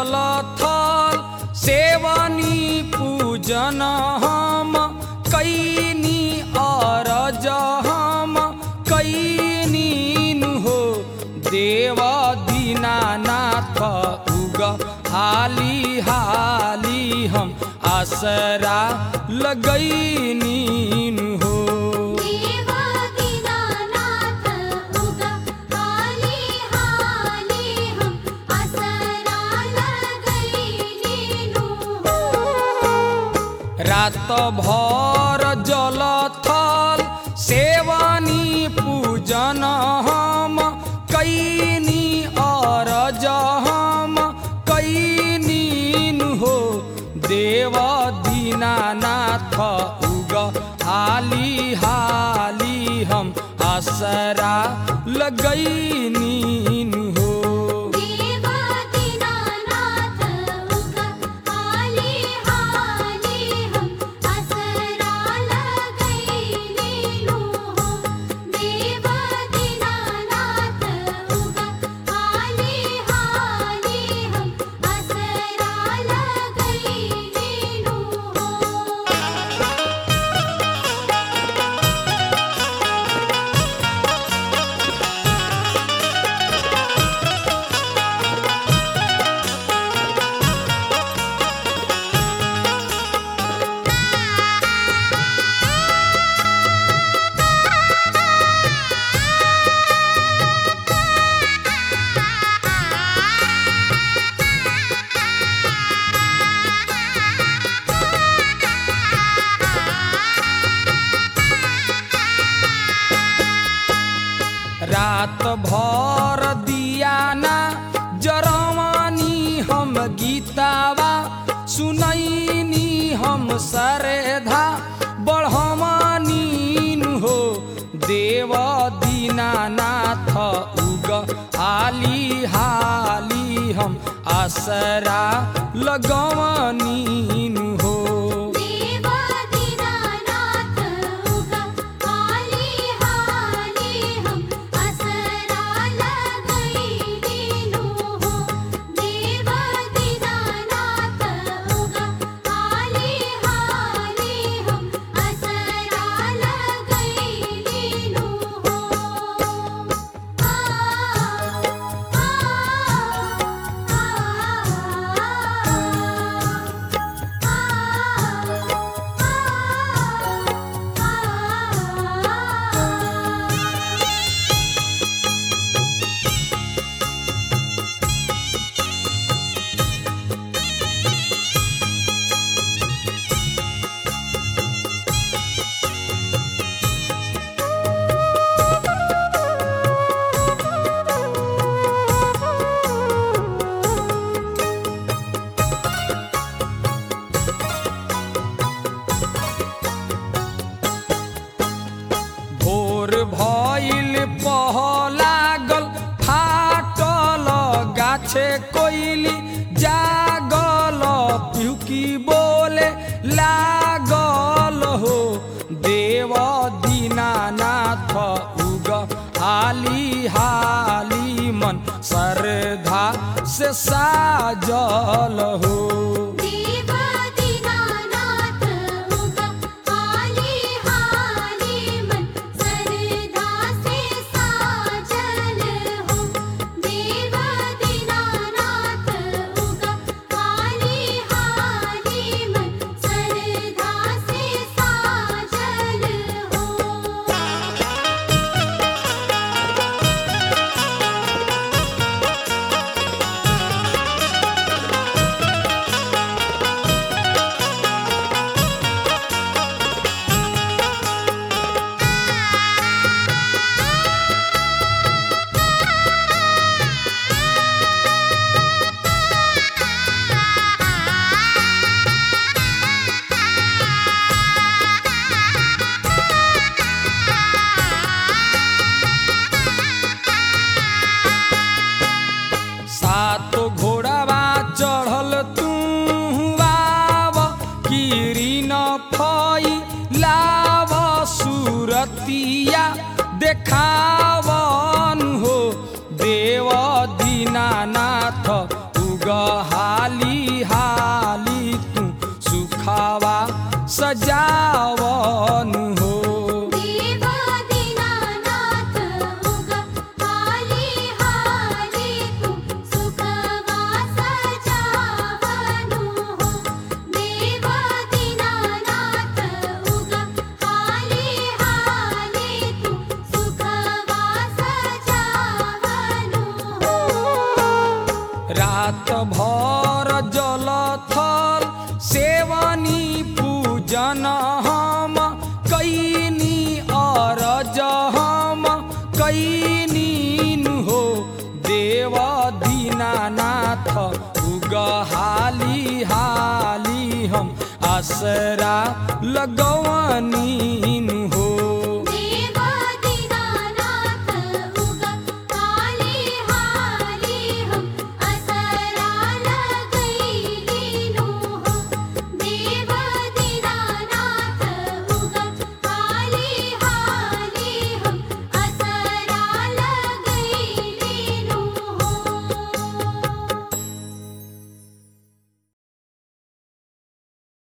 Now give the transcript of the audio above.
जल थल सेवनी पूजन हम कैनी अरज हम कैनी हो देव दीनानाथ उग हाली हाली हम आसरा लगैनी हो देवा दीनानाथ उगा हाली हाली हम असरा लगैली नु रात भर जल थल सेवनी पूजन हम कैनी अरज हम कैनी हो देव दीनानाथ उग हाली हाली हम आसरा लगैनी हो देवा दीनानाथ उगा हाली हाली हम असरा लगैली नु देवा दीनानाथ उगा हाली हाली हम असरा लगैली नु रात भर दियाना जरवानी हम गीतावा सुनैनी हम सरेधा बढ़वानी हो देव दीनानाथ उग हाली हाली हम आसरा लगवनी हो देवा दीनानाथ उगा हाली हाली हम असरा लगैली नु देवा दीनानाथ उगा हाली हाली हम असरा लगैली नु आ भोर भइल पहलागल फाटल गाछे कोइली जागल पिहुकी बोले लागल हो देव दीनानाथ उग हाली हाली मन श्रद्धा से साजल हो देवा दीनानाथ उगा हाली हाली मन सरदा से साजल हो देवा दीनानाथ उगा हाली हाली मन सरदा से साजल हो रा हाली हाली तू सुखावा सजावन हो देवा दीनानाथ उगा हाली हाली तू सुखवा सजावनु हो देवा दीनानाथ उगा हाली हाली तू सुखवा सजावनु हो रात भर जल थल सेवनी पूजन हम कैनी अरज हम कैनी हो देव दीनानाथ उग हाली हाली हम आसरा लगवनी